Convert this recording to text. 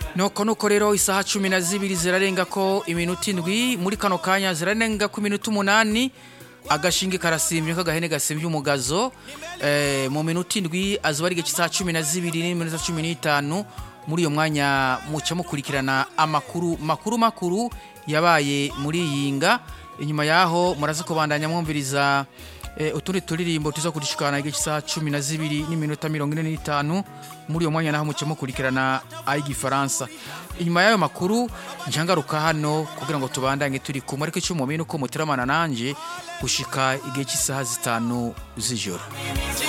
nuko nuko rero isaha cumi na zibiri zirarenga ko iminota indwi muri kano kanya zirarenga ko iminota umunani agashinge karasimbye k'agahene gasimbye umugazo eh, mu minota indwi azuba ari igice isaha cumi na zibiri n'iminota cumi n'itanu muri iyo mwanya muca mukurikirana amakuru makuru makuru yabaye muri iyi nga inyuma yaho muraza kubandanya mwumviriza eh, utundi turirimbo tuza kurishikana igice isaha cumi na zibiri n'iminota mirongo ine n'itanu muri iyo mwanya naho muca mukurikirana ay'igifaransa inyuma y'ayo makuru njangaruka hano kugira ngo tubandanye turi kumwe ariko icyo mumenya uko muteramana nanje gushika igihe cy'isaha zitanu z'ijoro